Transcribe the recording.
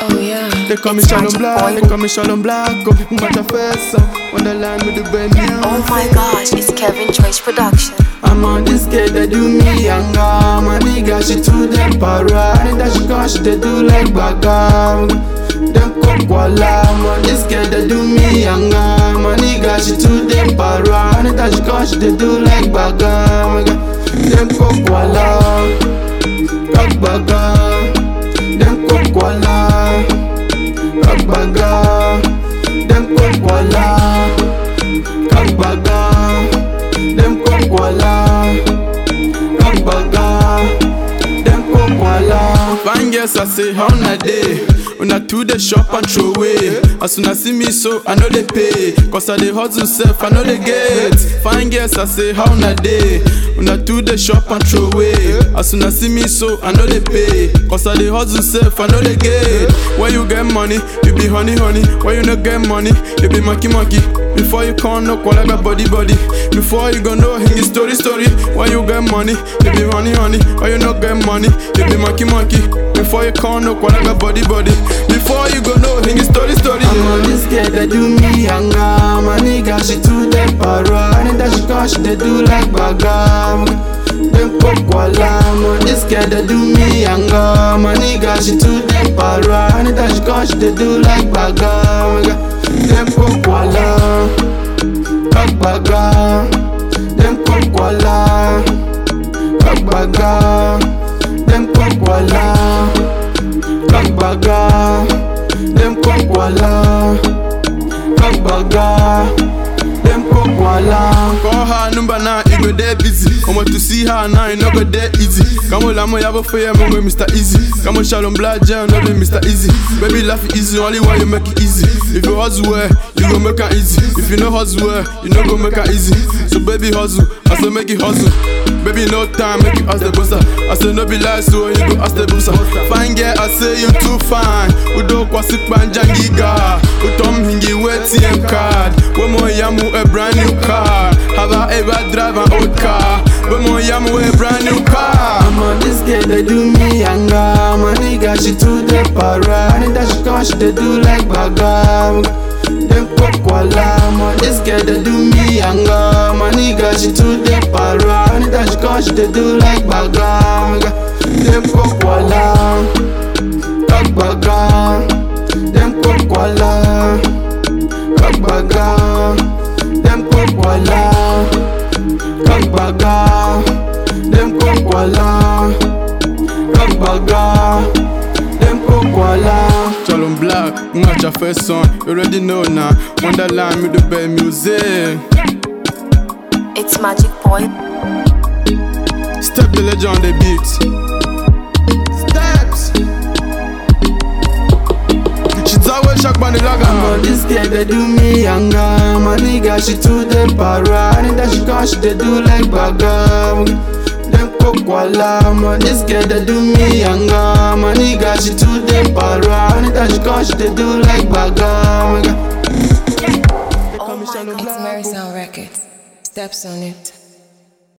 Oh yeah. They call me It's Shalom Magic Black, Boy. they call me Shalom Black. Go people match a face up on the line with the brand new. Oh my gosh, it's Kevin Trace Production. I'm on this kid that do me younger. My nigga, she too damn para. And that she cause she they do like bagam. Them kokwala. I'm on this kid that do me younger. My nigga, she too damn para. And that she cause she they do like bagam. Them kokwala. Kak bagam. Them kokwala. Kak bagam. Them kokwala. Kak bagam. Dem kokwala Kambaga Dem kokwala Fine girls I say how na day Una to the shop and throw away As soon as see me so I know they pay Cause I dey hustle self I know they get Fine girls I say how na day Una to the shop and throw away As soon as see me so I know they pay Cause I dey hustle self I know they get When you get money you be honey honey When you no get money you be monkey monkey before you come no call like a body body Before you go know his story story When you get money, you be honey honey When you not get money, you be monkey monkey Before you come no call like a body body Before you go know his story story I'm on this girl that do me younger My nigga she too damn para And that she cause she they do like bagam Dem kokwala I'm on this girl that do me younger My nigga she too damn para And that she cause she they do like bagam Dem kokwala Kagbaga Dem kokwala Kagbaga Dem kokwala Kagbaga Dem kokwala Kagbaga Dem kokwala Call her number now, it go there busy Come on to see her now, it no go there easy Come on, lamo yabo for you, me Mr. Easy Come on, shalom black jam, no be Mr. Easy Baby, laugh it easy, only one you make it easy If you hustle well, you go make it easy If you no hustle well, you no go make it easy So baby hustle, I say make it hustle Baby, no time, make you ask the bossa I say no be lie, so you go ask the bossa Fine girl, I say you too fine Udo kwa sikpan jangiga Utom hingi ATM card Wemo yamu a brand new car Have I ever drive an old car Wemo yamu a brand new car I'm on this girl, they do me younger My nigga, she too the para And that she cause she they do like bagam Dem kokwala I'm on this girl, they do me younger My nigga, she too the para And that she cause she they do like bagam Dem kokwala Kagbaga Dem kokwala Kagbaga Dem kokwala Kagbaga Dem kokwala Kagbaga Dem kokwala Shalom Black, not your first song You already know now Wonderland with the best music It's Magic Boy. Step the legend on the beat Steps She's always shocked by the lager I'm on this girl, they do me younger My nigga, she too the para And that she cause she they do like bagam Dem kokwala I'm on this girl, they do me younger My nigga, she too the para And that she cause she they do like bagam Oh my god. It's Mary Sound Records. Steps on it.